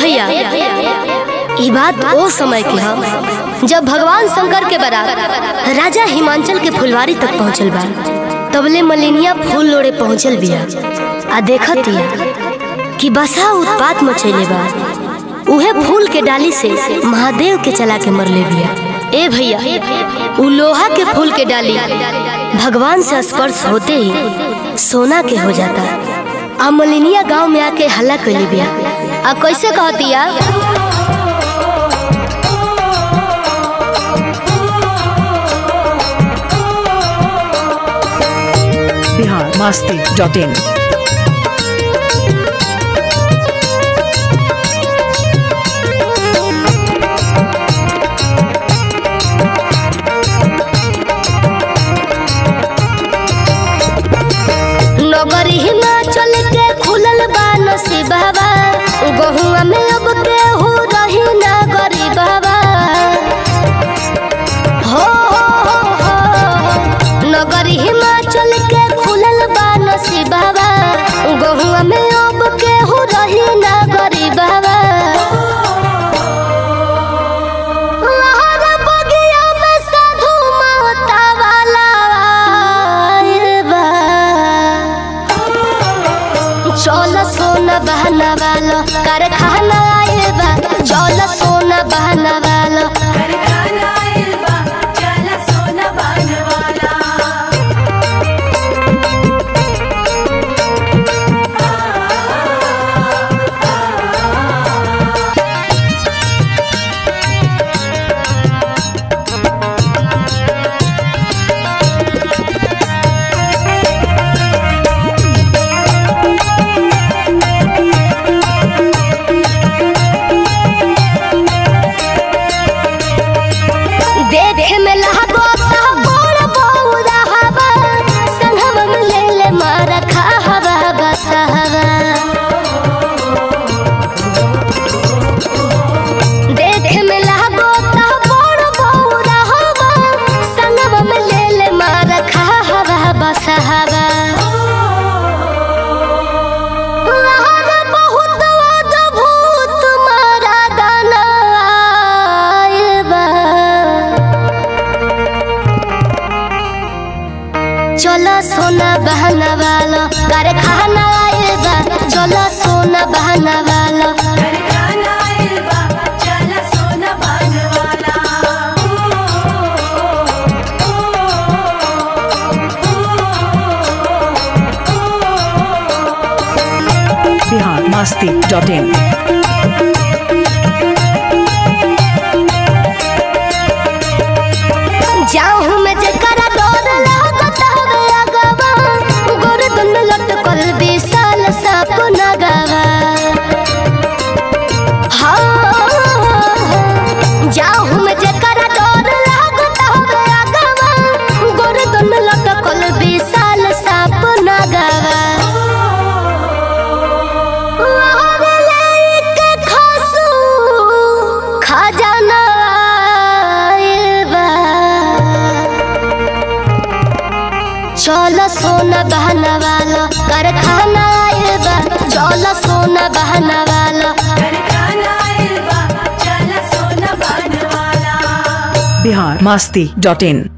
भैया ई बात ओ समय के ह जब भगवान शंकर के बारात राजा हिमांचल के फुलवारी तक पहुंचल बा तबले मलिनिया फूल लोड़े पहुंचल बिया आ देखत हिया कि बसा उत्पात मचैले बा उहे फूल के डाली से महादेव के चला के मरले बिया ए भैया उ लोहा के फूल के डाली भगवान से स्पर्श होते ही सोना के हो जाता आ मलिनिया गांव में आके हल्ला कैली बिया आ कैसे कहतिया बिहार मस्ती डॉट इन नगर हिमाचल के खुलल बा नसीबा गहुआ में अब केहू रही ना गरीबा हो हो हो हो नगर हिमाचल के खुलल बा नसीबा गहुआ में अब केहू रही ना गरीबा लहर बगिया में साधु महता वाला आइल बा। चल सोना बहना वालो कारखाना आइल बा चल सोना बहना वालो कारखाना आइल बा चल सोना बनवाला देखे में लहबो ता बोल बौरा हवा संगम में ले ले मारा खा हवा बसहवा देखे में लहबो ता बोल बौरा हवा संगम में ले ले मारा खा हवा बसहवा लहर बहुत अद्भुत मारा गाना आइल बा। चलो सोना बहना वालो कारखाना आइल बा चलो सोना बहना वालो कारखाना आइल बा चल सोना बनवाला बिहार मस्ती डॉट इन जाऊँ मैं जकरा डर लागत हवे अगवा गोरदन में लटकल विशाल साप नगवा हाँ जाऊँ मैं जकरा डर लागत हवे अगवा गोरदन में लटकल विशाल साप नगवा लहर लेके खसू खजाना आइल बा। चल सोना बहना वालो कारखाना आइल बा चल सोना बहना वालो कारखाना आइल बा चल सोना बनवाला बिहार मस्ती डॉट इन